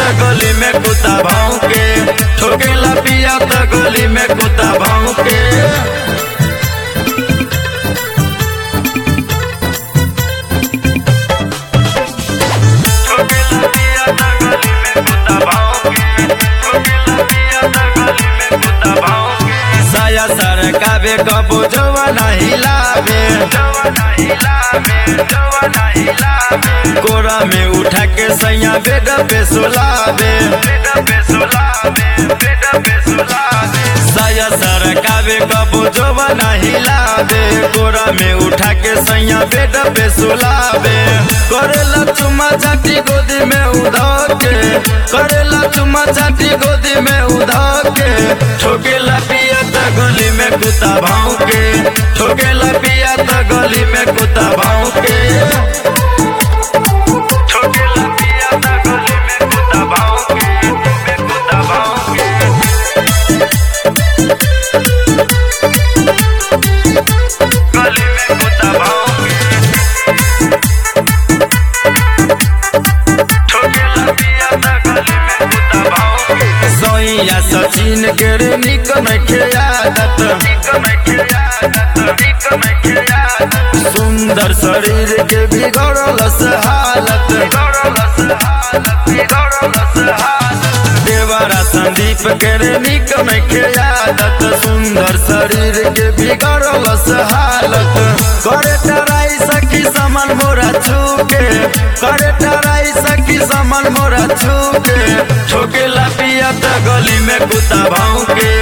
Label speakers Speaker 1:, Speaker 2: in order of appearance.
Speaker 1: त गली में कुत्ता भौंके ठोकेला पिया त गली में कुत्ता भौंके ठोकेला पिया त गली में कुत्ता भौंके ठोकेला पिया त गली में कुत्ता भौंके साया सरकावे कबो जवाना हिलावे जवाना हिलावे जवाना हिलावे कोरा में उठा के सैया बेड पे सुलावे बेड पे सुलावे बेड पे सुलावे साया सरकावे कबो जवाना हिलावे कोरा में उठा के सैया बेड पे सुलावे करेला चुमा चाटी गोदी में उधा के करेला चुमा चाटी गोदी में उधा के ठोकेला पिया त गली में कुत्ता भौंके ठोकेला पिया त गली में कुत्ता भौंके ठोकेला पिया त गली में कुत्ता भौंके में कुत्ता भौंके गली में कुत्ता भौंके ठोकेला पिया त गली में कुत्ता भौंके सोइया सचिन के रे निक नखे आदत निक नखे आदत निक नखे आदत सुंदर शरीर के बिगड़ल से हालत बिगड़ल से हालत बिगड़ल से हालत देवरा संदीप के रे निक नखे आदत सुंदर शरीर के बिगड़ल से हालत करे टराई सखी समन मोरा छूके करे टराई सखी समन मोरा छूके ठोकेला पिया त गली में कुत्ता भौंके